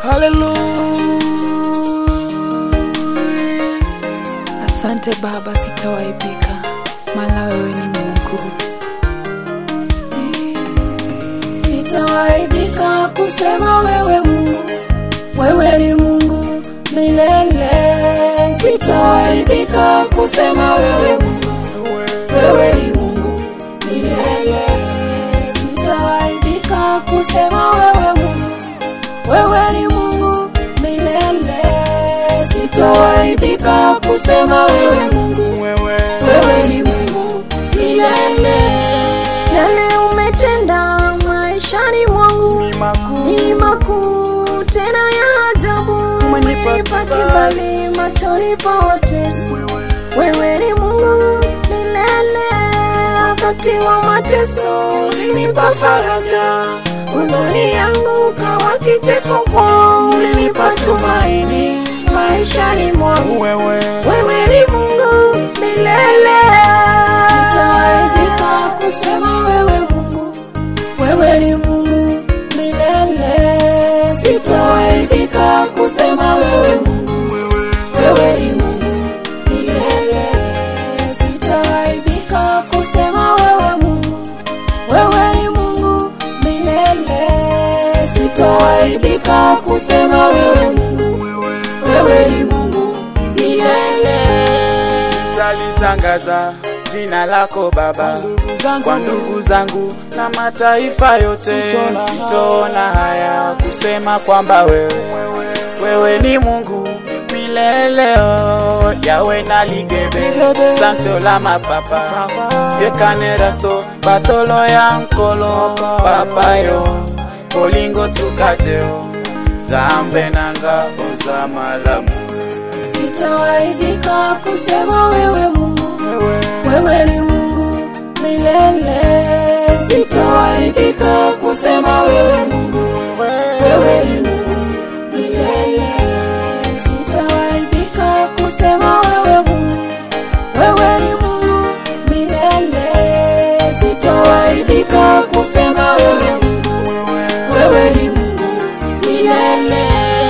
Hallelujah. Asante Baba, sitawaibika, maana wewe ni Mungu. Sitawaibika kusema wewe Mungu, wewe ni Mungu milele. Sitawaibika kusema wewe Mungu, wewe ni Mungu milele. Sitawaibika kusema wewe Mungu, wewe ni Mungu milele. Sitawaibika kusema wewe Mungu, Wewe wewe ni Mungu milele. Yale umetenda maishani mwangu ni makuu. ni makuu tena ya ajabu. Umenipa Umenipa kibali. kibali machoni pa watesi. Wewe Wewe ni Mungu milele, wakati wa mateso ulinipa faraja, huzuni yangu kawa kicheko kwao, ulinipa tumaini maishani mwangu. wewe Wewe ni Mungu milele, sitawaibika kusema wewe Mungu, wewe ni Mungu milele, sitawaibika kusema wewe Mungu, wewe ni Mungu milele, sitawaibika kusema wewe Mungu, wewe ni Mungu milele, sitawaibika kusema wewe Mungu, wewe ni Mungu milele. talitangaza jina lako Baba kwa ndugu zangu na mataifa yote. Sitoona haya kusema kwamba wewe wewe ni Mungu milele. oh. Yawe na ligebe santo la mapapa vyekanerasto batolo ya nkolo papayo kolingo tukateo zambe nanga ozamalamu Sitawaibika kusema wewe Mungu, wewe ni Mungu milele. Sitawaibika kusema wewe Mungu, wewe ni Mungu milele. Sitawaibika kusema wewe Mungu, wewe ni Mungu milele. Sitawaibika kusema wewe Mungu, wewe ni Mungu milele.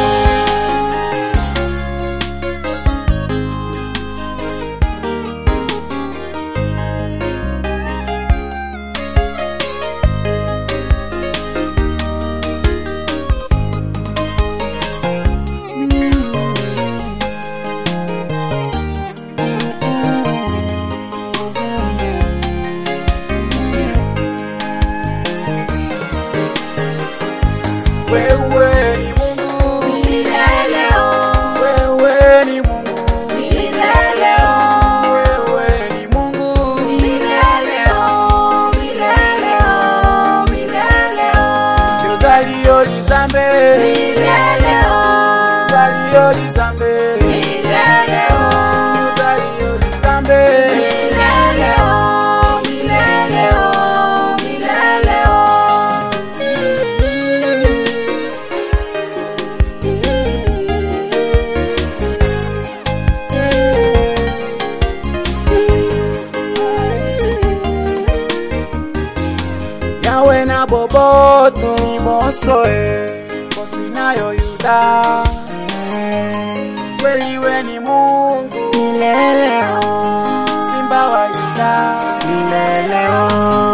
wewe ni Mungu Milele oh, wewe ni Mungu milele oh. wewe ni Mungu Milele oh, milele oh, milele oh. yozaliyo lizambe Milele oh, zaliyo lizambe milele oh. yozaliyo lizambe Milele oh, milele oh, milele oh. yawe na boboto imosoe kosinayo yuda kweli we ni Mungu mileleo simba wa yuda mileleo